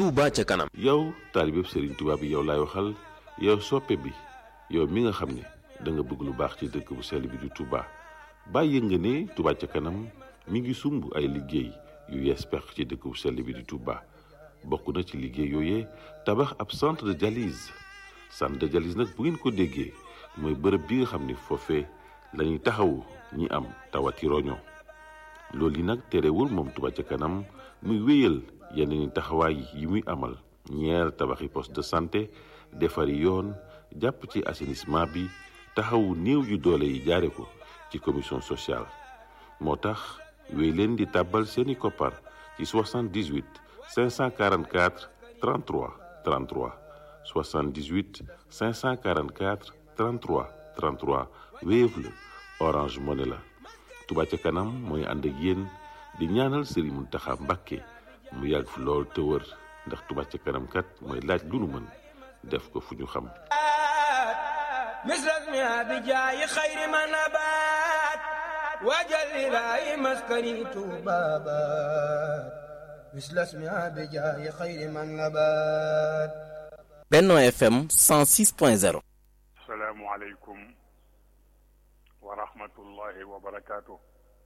Touba ca kanam. yow taalibeb Serigne Touba bi yow laay waxal yow soppe bi yow mi nga xam ne da nga bëgg lu baax ci dëkk bu sell bi di Touba bàyyi nga ne Touba ca kanam mi ngi sumb ay liggéey yu yees pex ci dëkk bu sell bi di Touba bokk na ci liggéey yooyee tabax ab centre de dialyse centre de dialyse nag bu ngeen ko déggee mooy bërëb bi nga xam ne foofee la ñuy taxawu ñi am tawati roño loolu yi nag terewul moom Touba ca kanam muy wéyal yeneen taxawaay yi muy amal ñeer tabaxi poste de santé defari yoon jàpp ci assainissement bi taxawu néew yu doole yi jaare ko ci commission sociale moo tax wéy leen di tàbbal seeni koppar ci 78 544 33 33 78 544 33 33 Wave la Orange Money la Touba ca kanam mooy ànd ak yéen di ñaanal Serigne Mountakha Mbacké mu yàgg fi lool te wër ndax Touba ca kanam kat mooy laaj lu nu mën def ko fu ñu xam misras mi abi jaayi xayri ma nabaat waajal ilaahi maskani tuubaabaat misras mi abi jaayi xayri ma nabaat Benno FM 106.0 asalaamualeykum wa rahmatullahi wa barakaatu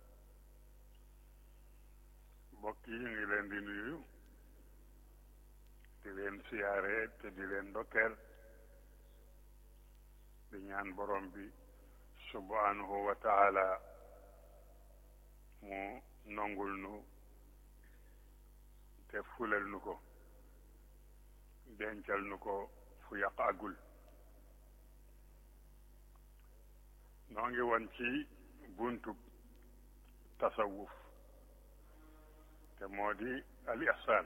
mbokk yi ngi leen di nuyu di leen siyaare te di leen ndokkeel di ñaan borom bi subhanahu wa taala mu nongul nu te fulal nu ko dencal nu ko fu yàq agul noo ngi woon ci buntu tasawuf te moo di al ihsaan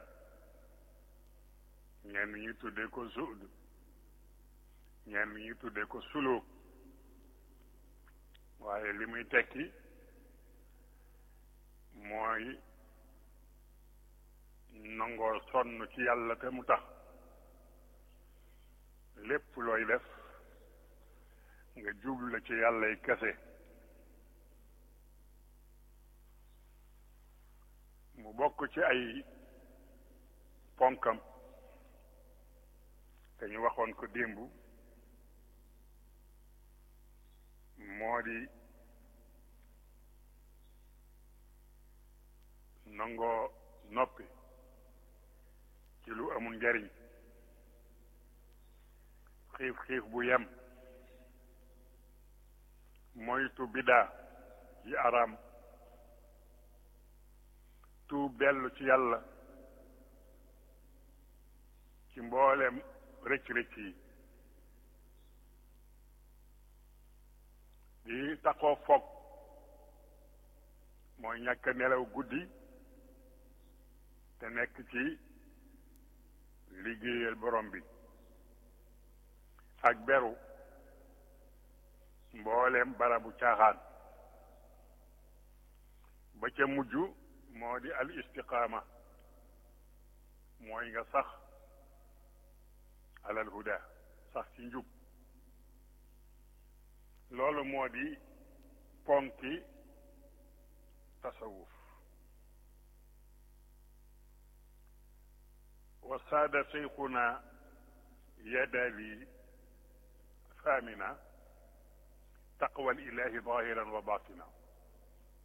ñenn ñi tuddee ko zuhd ñenn ñi tuddee ko suluk waaye li muy tekki mooy nangoo sonn ci yàlla te mu tax lépp looy def nga jublu ci yàllay kese mu bokk ci ay ponkam te ñu waxoon ko démb moo di nangoo noppi ci lu amul njariñ xiif xiif bu yem moytu bidaa yi araam tuub dellu ci yàlla ci mbooleem rëcc-rëcc yi di taxoo foog mooy ñàkk nelaw guddi te nekk ci liggéeyal borom bi ak beru mbooleem barabu caaxaan ba ca mujj moo di al istiqaama mooy nga sax alal huda sax ci njub loolu moo di ponki tasawuf wa saada seyxuna yadali famina taqwa ilahi zahiran wa batina